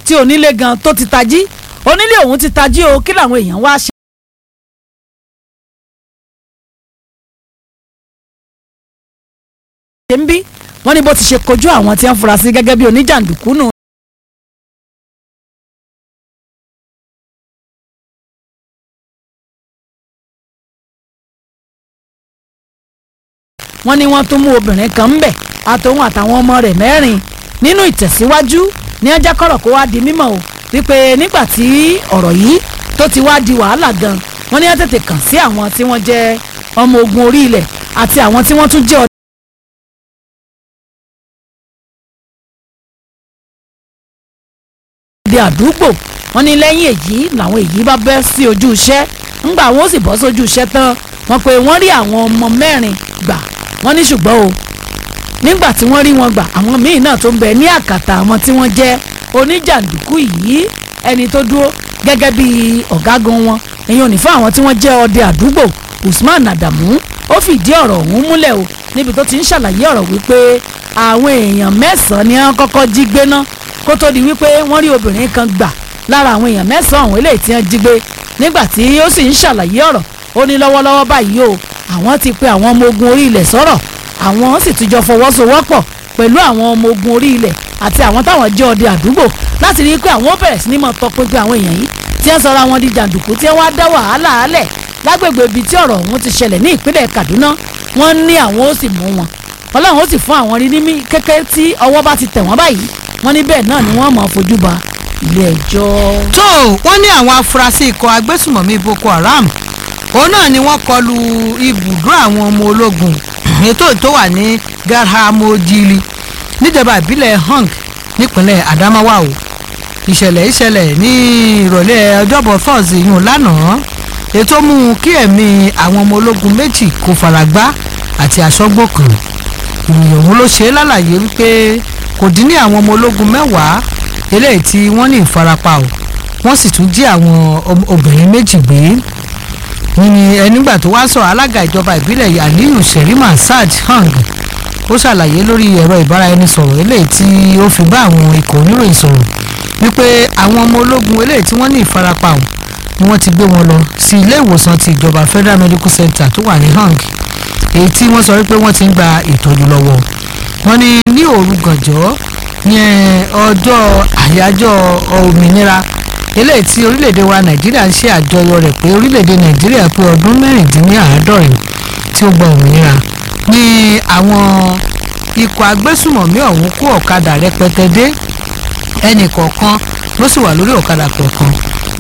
tí onílé gan tó ti tají onílé òun ti tají o kí làwọn èèyàn wá ṣe. ṣe ń bí wọ́n ní bó ti ṣe kojú àwọn tí wọ́n fura sí gẹ́gẹ́ bí oníjàǹdùkú nù. wọ́n ní wọ́n tún mú obìnrin kan ń bẹ̀ àtòun àtàwọn ọmọ rẹ̀ mẹ́rin nínú ìtẹ̀síwájú ní ọjà kọ̀rọ̀ kó wá di mímọ̀ o wípé nígbà tí ọ̀rọ̀ yìí tó ti wá di wàhálà gan wọ́n ní wọ́n tètè kàn sí àwọn tí wọ́n jẹ́ ọmọ ogun orí ilẹ̀ àti àwọn tí wọ́n tún jẹ́ ọdẹ àdúgbò wọ́n ní lẹ́yìn èyí làwọn èyí bá bẹ́ sí ojú iṣẹ́ ńgbà wọn ó sì bọ́ sójú iṣẹ́ tán wọ́n pé wọ́n rí àwọn ọmọ mẹ́rin gbà wọ́n ní ṣùgbọ́n o nígbà tí wọ́n rí wọn gbà àwọn míì náà tó ń bẹ ní àkàtà àwọn tí wọ́n jẹ́ oníjàǹdùkú yìí ẹni tó dúró gẹ́gẹ́ bí ọ̀gágun wọn èyàn ò ní fún àwọn tí wọ́n jẹ́ ọdẹ àdúgbò Usman Adamu ó fìdí ọ̀rọ̀ ọ̀hún múlẹ̀ o níbi tó ti ń ṣàlàyé ọ̀rọ̀ wípé àwọn èèyàn mẹ́sàn-án ni wọ́n kọ́kọ́ jí gbé ná kó tó di wípé wọ́n rí obìnrin kan gbà lára àwọn èèyàn mẹ́sàn-án ọ̀hún eléyìí tí wọ́n jí gbé nígbà tí ó sì ń ṣàlàyé ọ̀rọ̀ ó ní lọ́wọ́lọ́wọ́ báyìí o àwọn ti pe àwọn ọmọ ogun orí ilẹ̀ sọ̀rọ̀ àwọn sì tún jọ fọwọ́sowọ́pọ̀ pẹ̀lú àwọn ọmọ ogun orí ilẹ̀ àti àwọn táwọn jẹ́ ọdẹ àdúgbò láti rí i pé àwọn ó bẹ̀rẹ̀ sí ní máa tọpinpin àwọn èèyàn yìí tí wọ́n sọra wọn di jàǹdùkú tí wọ́n wá dá wàhálà álẹ̀ lágbègbè ibi tí ọ̀rọ̀ ọ̀hún ti ṣẹlẹ̀ ní ìpínlẹ̀ Kaduna wọ́n ní àwọn ó sì mú wọn ọlọ́run ó sì fún àwọn rí ní kékeré tí ọwọ́ bá ti tẹ̀ wọ́n báyìí wọ́n ní bẹ́ẹ̀ náà ni wọ́n máa fojú ba ilé ẹjọ́. tó wọ́n ní àwọn afurasí ikọ̀ agbésùmọ̀mí Boko Haram òun náà ni wọ́n kọlu ibùdó àwọn ọmọ ológun ètò tó wà ní Garhamojili níjọba ìbílẹ̀ Hong nípínlẹ̀ Adamawa o ìṣẹ̀lẹ̀ ìṣẹ̀lẹ̀ ní ìrọ̀lẹ́ ọjọ́bọ̀ Thursday yìí lánàá ètò mú kí ẹ̀mí àwọn ọmọ ológun méjì kò faragbá àti aṣọ́gbó kan ìròyìn ọ̀hún ló ṣe é lálàyé wípé kò dín ní àwọn ọmọ ológun mẹ́wàá eléyìí tí wọ́n ní ìfarapa o wọ́n sì tún jí àwọn obìnrin méjì gbé ní ẹnígbà tó wá sọ alága ìjọba ìbílẹ̀ Aliyu Sherima Saad Hang ó ṣàlàyé lórí ẹ̀rọ ìbáraẹnisọ̀rọ̀ eléyìí tí ó fi bá àwọn ikọ̀ oníròyìn sọ̀rọ̀ wípé àwọn ọmọ ológun eléyìí tí wọ́n ní ìfarapa o ni wọ́n ti gbé wọn lọ sí ilé ìwòsàn ti ìjọba Federal Medical Center tó wà ní Hang èyí tí wọ́n sọ wípé wọ́n ti ń gba ìtọ́jú lọ́wọ́ wọ́n ní ní òru gànjọ́ yẹn ọjọ́ àyájọ́ òmìnira eléyìí tí orílẹ̀-èdè wa nàìjíríà ń ṣe àjọyọ̀ rẹ̀ pé orílẹ̀-èdè nàìjíríà pé ọdún mẹ́rìndínláàádọ́rin tí ó gba òmìnira ní àwọn ikọ̀ agbésùmọ̀mí ọ̀hún kó ọ̀kadà rẹpẹtẹ dé ẹnì kọ̀ọ̀kan ló sì wà lórí ọ̀kadà kọ̀ọ̀kan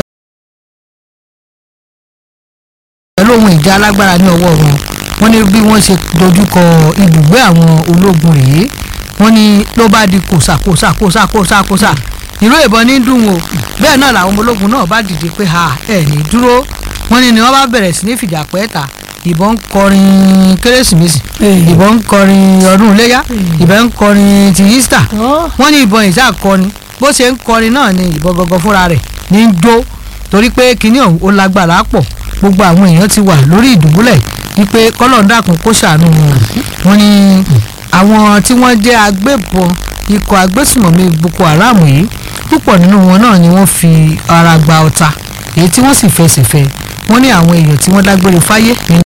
pẹ̀lú ohun ìjà alágbára ní ọwọ́ wọn wọ́n ní bí wọ́n ṣe dojúkọ ibùgbé àwọn ológun rèé wọ́n ní ló bá di kòsà kòsà kòsà kòsà kòsà ìró ìbọn ní dùn o bẹ́ẹ̀ náà làwọn ọmọ ológun náà bá dìde pé ha ẹ̀ ní dúró wọ́n ní ni wọ́n bá bẹ̀rẹ̀ sí ní fìjà pẹ́ẹ́ta ìbọn ń kọrin kérésìmesì ìbọn ń kọrin ọdún iléyá ìbọn ń kọrin ti Easter wọ́n ní ìbọn ìjà kọrin bó ṣe ń kọrin náà ni ìbọn gangan fúnra rẹ̀ ní í jó torí pé kinní ọ̀hún ó lágbára pọ̀ gbogbo àwọn èèyàn ti wà lórí ìdùbúlẹ̀ wípé kọ́lọ́ọ̀dàkùn kó ṣàánú wọn wọ́n ní àwọn tí wọ́n jẹ́ agbébọn ikọ̀ agbésùmọ̀mí Boko Haram yìí púpọ̀ nínú wọn náà ni wọ́n fi ara gba ọta èyí tí wọ́n sì fẹsẹ̀ fẹ́ wọ́n ní àwọn èèyàn tí wọ́n dágbére fáyé nínú